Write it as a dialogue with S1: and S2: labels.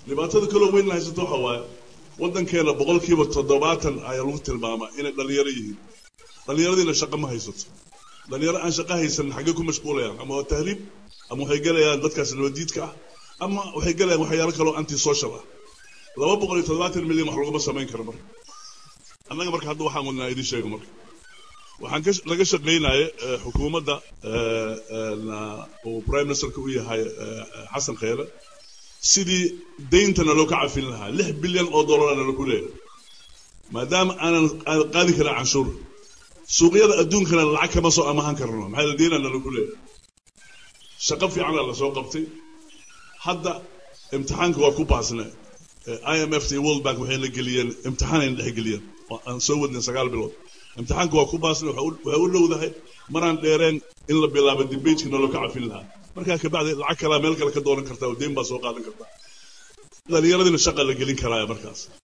S1: dhibaatada kaloo weyn haysato waxa waaye waddankeena boqolkiiba toddobaatan ayaa lagu tilmaamaa inay dhallinyaro yihiin dhallinyaradiina shaqo ma haysato dhallinyaro aan shaqo haysan xaggee ku mashquulayaan ama waa tahriib ama waxay gelayaan dadkaas nabadiidka ah ama waxay gelayaan waxyaalo kaloo anti social ah laba boqol iyo toddobaatan milyan wax laguma samayn karo marka annaga marka hadda waxaan wadnaa idin sheego marka waxaan laga shaqaynaya xukuumadda uu prime ministerka u yahay xasan kheyre sidii deyntana loo ka cafin lahaa lix bilyan oo dollarna lagu leeyahay maadaama aanan qaadi karin canshuur suuqyada adduunkana lacag kama soo amahan karno maxaa la deynana lagu leeyahay shaqo fiicana lasoo qabtay hadda imtixaanka waa ku baasne IMF iyo World Bank waxay la geliyeen imtixaanayna dhex geliyeen aan soo wadnay sagaal bilood imtixaanka waa ku baasne waxay u dhowdahay maraan dheereen in la bilaabo debatekii nolol ka cafin lahaa markaa kabacdi lacag kalaa meel kale ka doonan kartaa oo deyn baa soo qaadan kartaa dhalinyaradina shaqa la gelin karaya markaas